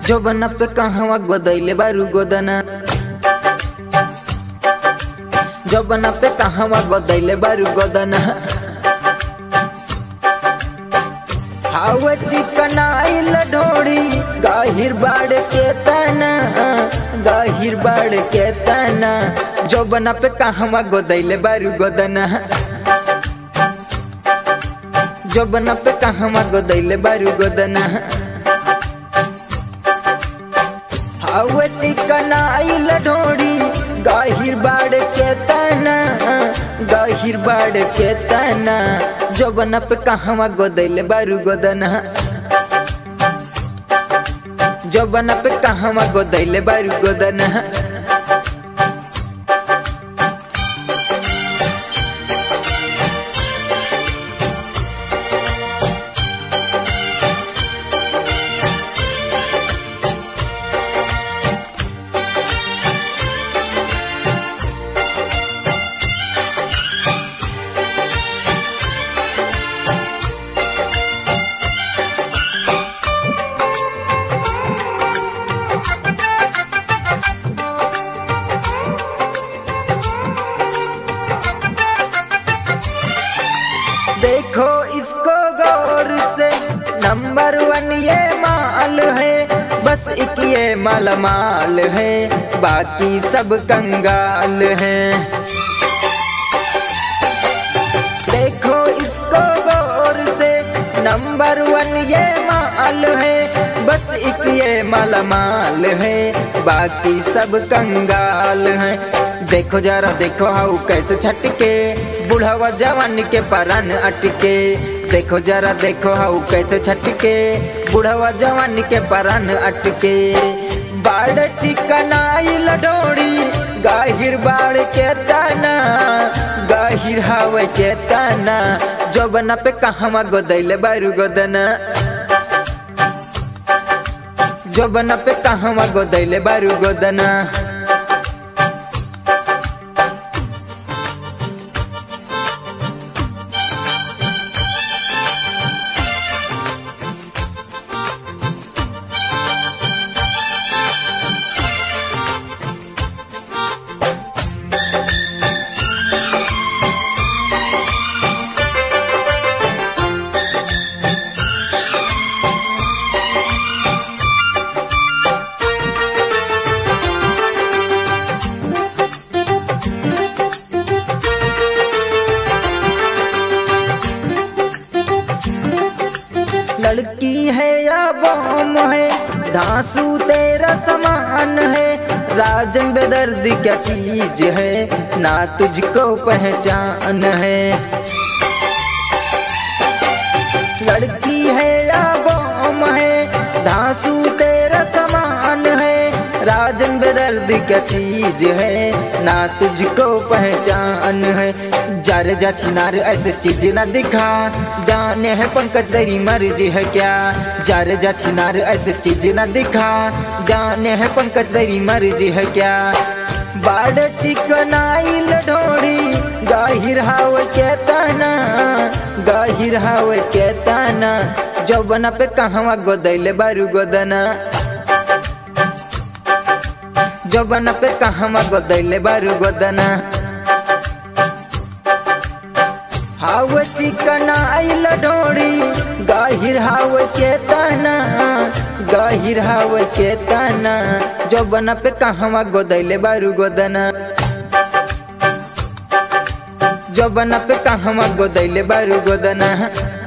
जोबना पे कहवा गोदैले बारू गोदना जोबना पे कहवा गोदैले बारू गोदना हाव चिकनाइल ढोड़ी गाहिर बाड़ के तना गाहिर बाड़ के तना जोबना पे कहवा गोदैले बारू गोदना जोबना पे कहवा गोदैले बारू गोदना हाव चिकनाइल ढोड़ी गाहिर बाड़ के तना गाहिर बाड़ के तना जोबना पे कहवा गोदैले बारू गोदना जोबना पे कहवा गोदैले बारू गोदना देखो इसको गौर से नंबर वन ये माल है बस एक ये माल माल है बाकी सब कंगाल है देखो इसको गौर से नंबर वन ये माल है बस एक ये माल माल है बाकी सब कंगाल है देखो जरा देखो हाउ कैसे छटके बुढ़ावा जवान के परान अटके देखो जरा देखो हाउ कैसे छटके बुढ़ावा जवान के परान अटके बाड़ चिकनाइल डोरी गाहिर बाड़ के तना गाहिर हवा के तना जोबना पे कहवा गोदैले बारू गोदना जोबना पे कहवा गोदैले बारू गोदना लड़की है या बम है धांसू तेरा समान है राजन बेदर्द क्या चीज है ना तुझको पहचान है लड़की है या बम है धांसू तेरा समान है राजन बेदर्द क्या चीज है ना तुझको पहचान है जार जा छिनार ऐसे चीज ना दिखा जाने है पंकज तेरी मर्जी है क्या जार जा छिनार ऐसे चीज ना दिखा जाने है पंकज तेरी मर्जी है क्या बाड़ चिकनाइल ढोड़ी गाहिर हाव के तना गाहिर हाव के तना जौबना पे कहवा गोदैले बारू गोदना जौबना पे कहवा गोदैले बारू गोदना हाव चिकनाइल ढोड़ी गाहिर हाव के तना गाहिर हाव के तना जौबना पे कहवा गोदैले बारू गोदना जौबना पे कहवा गोदैले बारू गोदना